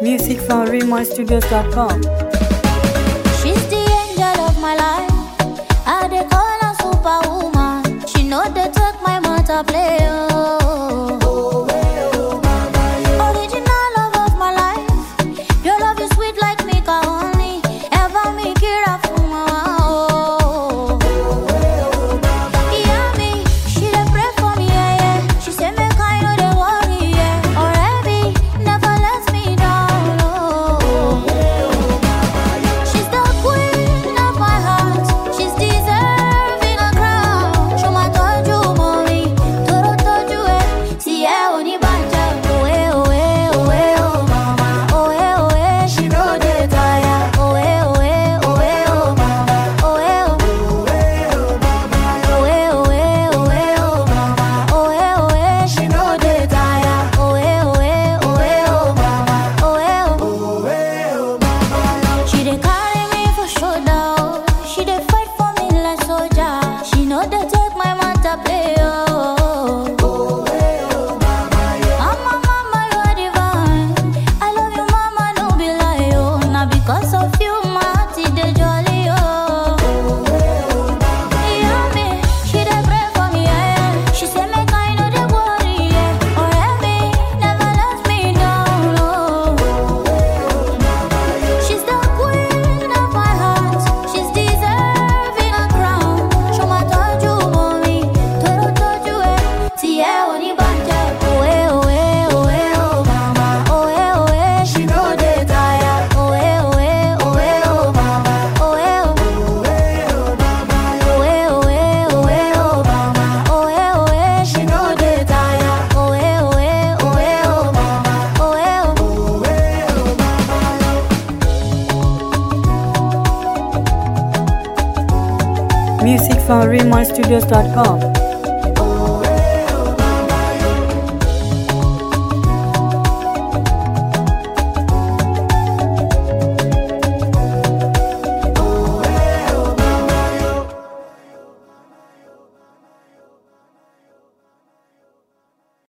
Music from RaymonStudios.com. She's the angel of my life. I dey call her superwoman. She know they take my matter play. Oh. Original love of my life. Your love is sweet like me only. Ever me kira fuma. Oh. Yeah, me. She dey pray for me, yeah, yeah. She say make I no dey worry, yeah. Already never let me down. Oh. She's the queen of my heart. She's deserving a crown. Show my toju mommy, toro toju eh. Si eh oni banja, oh eh oh eh oh eh oh mama, oh eh oh eh she no dey tire, oh eh oh eh oh eh oh mama, oh eh oh. Oh eh oh eh oh eh oh mama, oh eh oh eh she no dey tire, oh eh oh eh oh eh oh mama, oh eh oh. She dey carry me for shoulder, oh. she dey fight for me like soldier. She know they take my matter play, oh. Mama, mama, you are divine. I love you, mama, no be lie, oh. Now because of you, my heart is dey jolly, oh. Yeah, me, she dey pray for me, yeah, yeah. She say make I no dey worry, yeah. Oh, me, never let me down, oh. She's the queen of my heart. She's deserving a crown. Show my toju mommy, toro toju eh. Si eh oni banja, oh eh oh eh oh eh oh mama, oh eh oh eh she no dey tire, oh eh oh eh oh eh oh mama, oh eh oh. Oh eh oh eh oh eh oh mama, oh eh oh eh she no dey tire, oh eh oh eh oh eh oh mama, oh eh oh. Music from RaymonStudios.com.